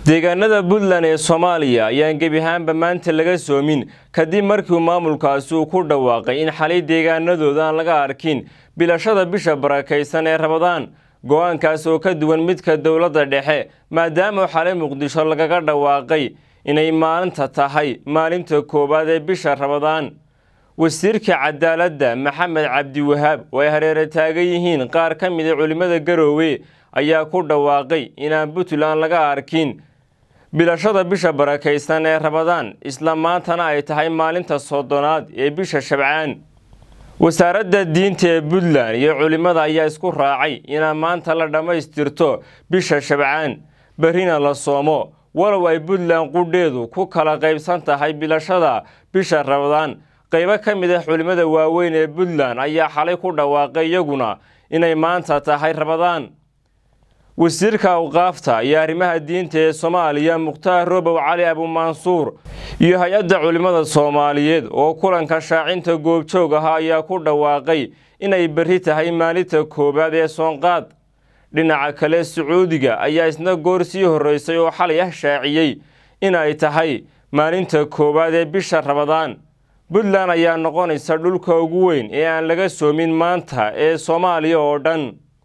deegaanada puntland ee soomaaliya ayaan gebi ahaanba maanta laga soomin kadib markii maamulkaasi uu ku dhawaaqay in xalay deegaanadooda aan laga arkin bilashada bisha barakaysan ee rabadaan go-aankaas oo ka duwan midka dowladda dhexe maadaama xalay muqdisho lagaga dhawaaqay inay maalinta tahay maalinta koowaad ee bisha rabadaan wasiirka cadaaladda maxamed cabdiwahaab oo ay hareere taagan yihiin qaar ka mida culimmada garoowe ayaa ku dhawaaqay inaan puntland laga arkin bilashada bisha barakaysan ee rabadaan isla maantana ay tahay maalinta soddonaad ee bisha shabcaan wasaaradda diinta ee puntland iyo culimmada ayaa isku raacay inaan maanta la dhammaystirto bisha shabcaan berrina la soomo walow ay puntland qudheedu ku kala qaybsan tahay bilashada bisha rabadaan qaybo ka mid ah culimmada waaweyn ee puntland ayaa xalay ku dhawaaqay iyaguna inay maanta tahay rabadaan wasiirka awqaafta iyo arrimaha diinta ee soomaaliya mukhtaar robow cali abumansuur iyo hay-adda culimmada soomaaliyeed oo kulanka shaacinta goobjoog ahaa ayaa ku dhawaaqay inay berri tahay maalinta koowaad ee soonqaad dhinaca kale sacuudiga ayaa isna goor sii horreysay oo xalay ah shaaciyey inay tahay maalinta koowaad ee bisha rabadaan puntland ayaa noqonaysa dhulka ugu weyn ee aan laga soomin maanta ee soomaaliya oo dhan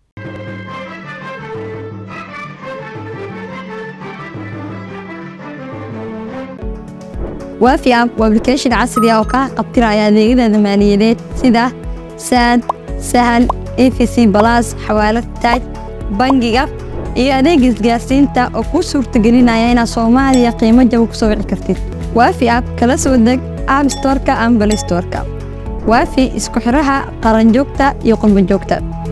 waafi app waa application casri ah oo kaa qabtiraya adeegyada maaliyadeed sida saad sahal efc balas xawaalad taaj bangiga iyo adeega isgaarsiinta oo kuu suurtagelinaya inaad soomaaliya qiimo jaba ku soo wici kartid waafi app kala soo deg app storka ama balay storka waafi isku xidhaha qaranjoogta iyo qurbanjoogta